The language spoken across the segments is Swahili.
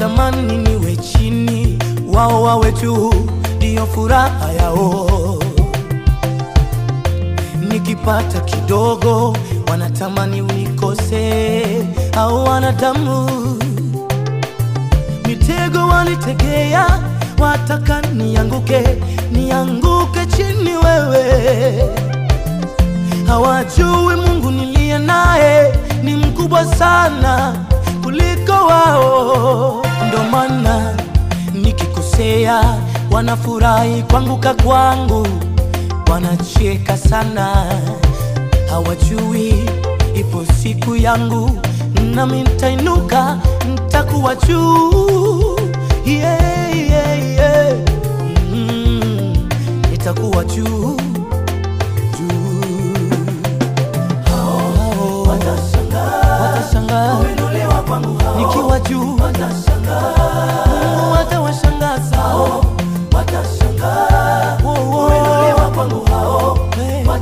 wanatamani niwe chini, wao wawe juu, ndiyo furaha yao. Nikipata kidogo, wanatamani unikose, au wanadamu mitego walitegea, wataka nianguke, nianguke chini wewe hawajui Mungu niliye naye ni mkubwa sana kuliko wao. Ndo maana nikikosea wanafurahi kuanguka kwangu, wanacheka sana, hawajui ipo siku yangu nami nitainuka, nitakuwa juu yeah, yeah, yeah. Mm, nitakuwa juu juu watashangaa nikiwa juu, Mungu atawashangaza Oh, oh. Hey. Mungu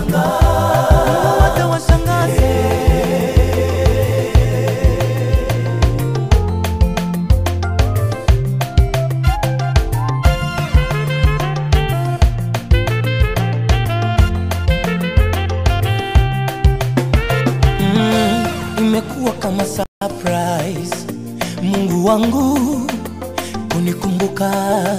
atawashangaza Mm, imekuwa kama surprise Mungu wangu kunikumbuka,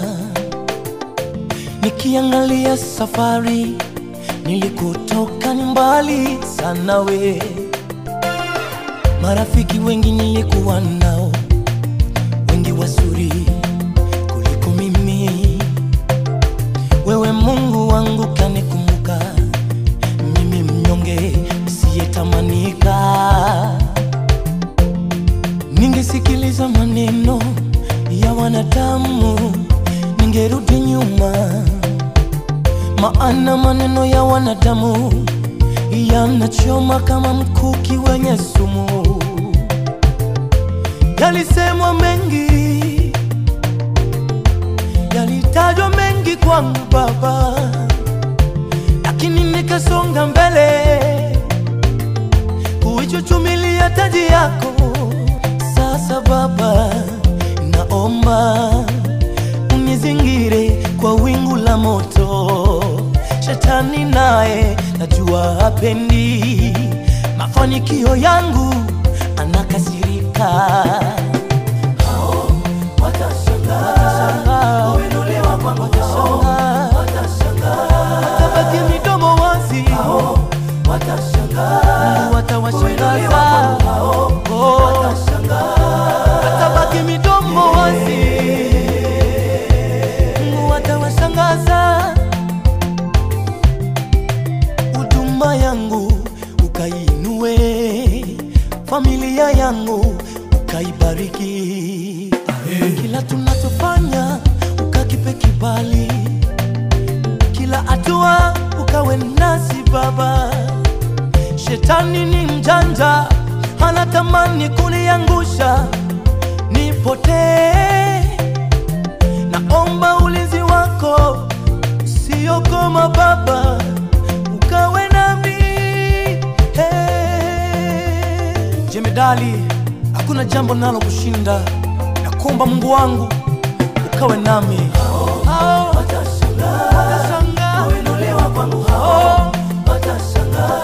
nikiangalia safari nilikotoka ni mbali sana we, marafiki wengi nilikuwa nao wengi wazuri kuliko mimi, wewe Mungu wangu kanikumbuka mimi mnyonge siyetamanika. Ningesikiliza maneno ya wanadamu, ningerudi nyuma, maana maneno ya wanadamu yanachoma kama mkuki wenye sumu. Yalisemwa mengi, yalitajwa mengi kwangu Baba lakini nikasonga mbele kuichuchumilia taji yako. Sasa Baba, naomba unizingire kwa wingu la moto. Shetani naye najua hapendi mafanikio yangu, anakasirika. Watashangaa, watashangaa watabaki midomo wazi, Mungu atawashangaza, Oh, watabaki midomo wazi, Mungu atawashangaza. Huduma yangu ukaiinue, familia yangu ukaibariki, kila tunachofanya ukakipe kibali kila hatua ukawe nasi Baba. Shetani ni mjanja, anatamani kuniangusha nipotee. Naomba ulinzi wako usiokoma Baba, ukawe nami hey. Jemedali, hakuna jambo nalo kushinda, nakuomba Mungu wangu ukawe nami Hao watashangaa, hao